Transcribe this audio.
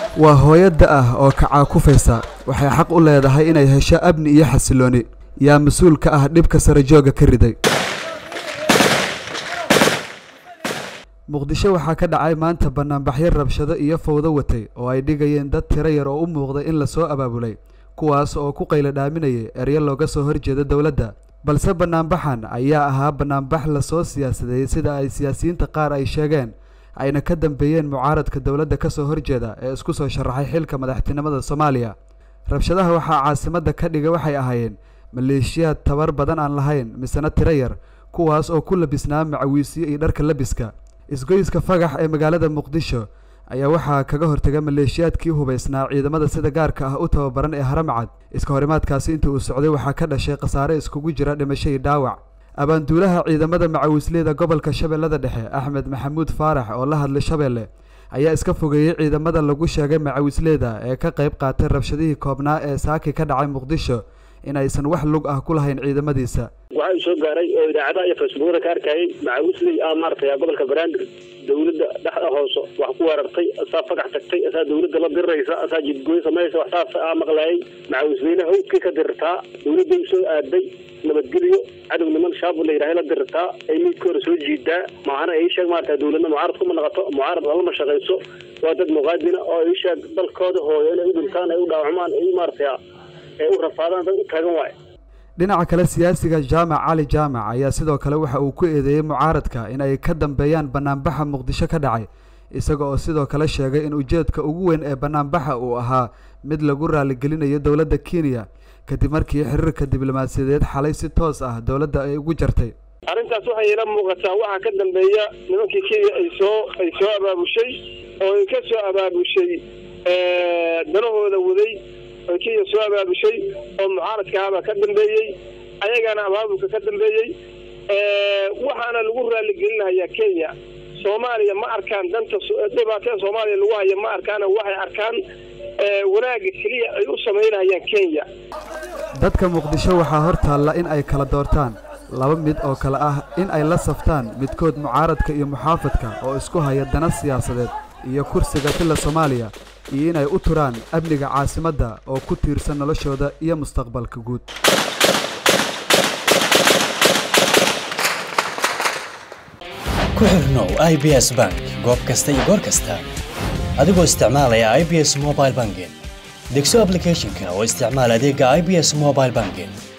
waa hooyada ah oo kacaakufaysa waxay xaq u leedahay inay hesho amni iyo xasilooni yaa mas-uul ka ah dhibka sarajooga ka riday muqdisho waxaa ka dhacay maanta banaanbaxyo rabshado iyo fowdo watay oo ay dhigayeen dad tiro yar oo u muuqday in lasoo abaabulay kuwaas oo ku qaylo dhaaminayay eryo looga soo horjeeda dowladda balse banaanbaxan ayaa ahaa banaanbax lasoo siyaasadeeyey sida ay siyaasiyiinta qaar ay sheegeen ayna ka dambeeyeen mucaaradka dowladda kasoo horjeeda ee isku soo sharaxay xilka madaxtinimada soomaaliya rabshadaha waxaa caasimadda ka dhigay waxay ahaayeen maleeshiyaad tabar badan aan lahayn misena tiro yar kuwaas oo ku labisnaa macawiisyo iyo dharka labiska isgoyska fagax ee magaalada muqdisho ayaa waxaa kaga hortagay maleeshiyaadkii hubaysnaa ciidamada sida gaarka ah u tababaran ee haramcad iska horimaadkaasi intii uu socday waxaa ka dhashay khasaare iskugu jira dhimasho iyo dhaawac abaanduulaha ciidamada macawiisleyda gobolka shabeellada dhexe axmed maxamuud faarax oo la hadlay shabeelle ayaa iska fogeeyey ciidamada lagu sheegay macawiisleyda ee ka qayb qaatay rabshadihii koobnaa ee saaki ka dhacay muqdisho in aysan wax lug ah ku lahayn ciidamadiisa waxaa uu soo gaaray oo idaacadaha iyo facebookada ka arkayay macawisley ah maaragtay gobolka banaadir dawladda dhexda hooso wax ku weerartay asaa fagax tagtay asaa dawladda la diriraysa asaa jidgooy samaysa wax saas ah maqlaayay macawisleyna hawdkii ka dirirtaa dawladday soo aaday nabadgelyo cadow niman shaabul la yidhahay la dirirtaa ay miidka hore soo jiidaa maahana ay sheeg maarata dawladna mucaarad kuma naqato mucaarad lalama shaqayso waa dad muqaadina oo ay sheeg dalkooda hooyo inay u dhintaan ay u dhaawacmaan ay maaragtay ay u rafaadaan dad u taagan waayo dhinaca kale siyaasiga jaamac cali jaamac ayaa sidoo kale waxa uu ku eedeeyey mucaaradka in ay ka dambeeyaan banaanbaxa muqdisho ka dhacay isaga oo sidoo kale sheegay in ujeedka ugu weyn ee banaanbaxa uu ahaa mid lagu raaligelinayo dowladda kenya kadib markii xiriirka diblomaasiyadeed xalay si toos ah dowladda ay ugu jartay arrintaas waxay ila muuqataa waxaa ka dambeeya nimankii kenya ay soo ay soo abaabushay oo ay ka soo abaabushay danahooda waday oo kenya soo abaabushay oo mucaaradka ahabaa ka dambeeyey ayagana abaabulka ka dambeeyey waxaana lagu raaligelinayaa kenya soomaaliya ma arkaan danta dhibaatada soomaaliya lagu haya ma arkaan waxay arkaan wanaagga keliya ay u samaynayaan kenya dadka muqdisho waxaa hor taalla in ay kala doortaan laba mid oo kale ah in ay la saftaan midkood mucaaradka iyo muxaafadka oo isku haya dana siyaasadeed iyo kursiga filla soomaaliya iyo inay u turaan amniga caasimadda oo ku tiirsan noloshooda iyo mustaqbalka guud ku xirnow i b s bank goob kasta iyo goor kasta adigoo isticmaalaya i b s mobile banking degso ablicathonka oo isticmaal adeega i b s mobile banking